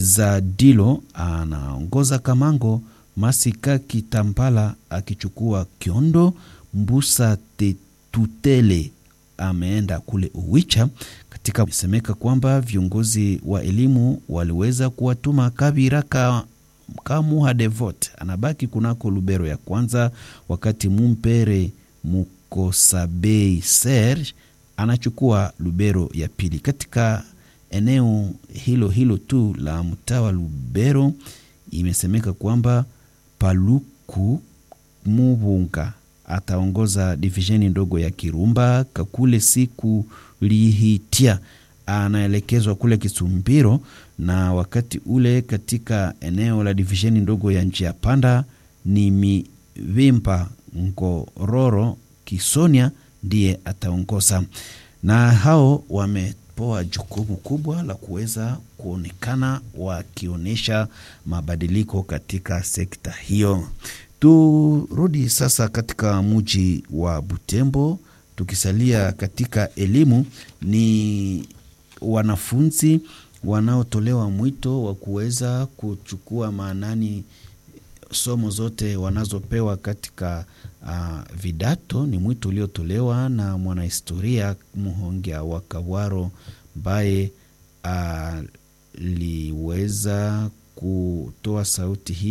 Zadilo anaongoza Kamango, Masika Kitambala akichukua Kiondo, Mbusa Tetutele ameenda kule Uwicha. Katika isemeka kwamba viongozi wa elimu waliweza kuwatuma Kabira ka Kamuha Devot anabaki kunako Lubero ya kwanza, wakati Mumpere Mukosabei Serge anachukua Lubero ya pili. Katika eneo hilo hilo tu la mtaa wa Lubero imesemeka kwamba Paluku Mubunga ataongoza divisheni ndogo ya Kirumba. Kakule siku lihitia anaelekezwa kule Kisumbiro, na wakati ule katika eneo la divisheni ndogo ya njia panda ni Mivimpa Ngororo Kisonia ndiye ataongoza, na hao wamepewa jukumu kubwa la kuweza kuonekana wakionyesha mabadiliko katika sekta hiyo. Turudi sasa katika mji wa Butembo, tukisalia katika elimu, ni wanafunzi wanaotolewa mwito wa kuweza kuchukua maanani somo zote wanazopewa katika uh, vidato. Ni mwito uliotolewa na mwanahistoria Muhongia wa Kawaro ambaye aliweza uh, kutoa sauti hii